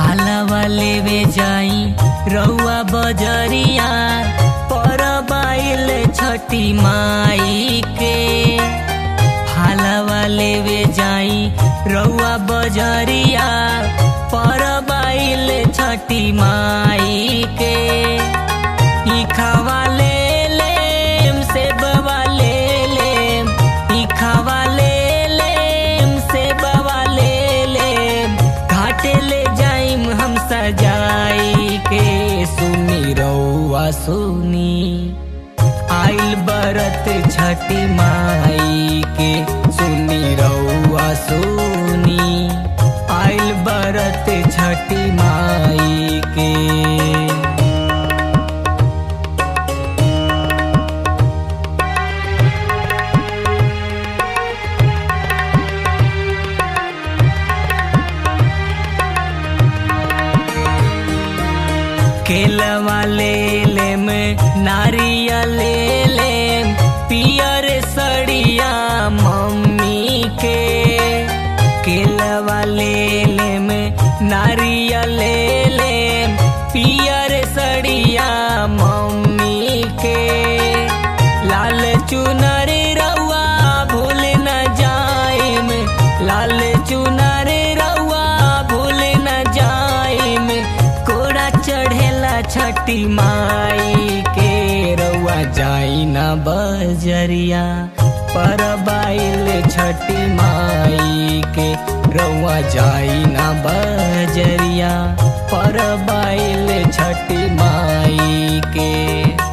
फालवा लेवे जाई रउआ बजरिया पर बाइल छठी माई के फालवा लेवे जाई रउआ बजरिया पर बाइल छठी माई के ई खावा ले लेम से बवा ले लेम ई खावा ले लेम से बवा ले लेम घाटे ले जाइम हम सजाई के सुनी रउआ सुनी आइल बरत छठी माई के सुनी रउआ सुनी आइल बरत छठी माई के केलवा ले लेम नारियल ले लेम पियर सड़िया मम्मी के केलवा ले लेम नारियल ले लेम पियर सड़िया मम्मी के लाल चुनर रउआ भूल न जाइम लाल चुनर रउआ भूल न जाइम कोड़ा चढ़ेला छठी माई के रउआ जाई न बजरिया पर बाइल छठी माई के रउआ जाई न बजरिया पर बाइल छठी माई के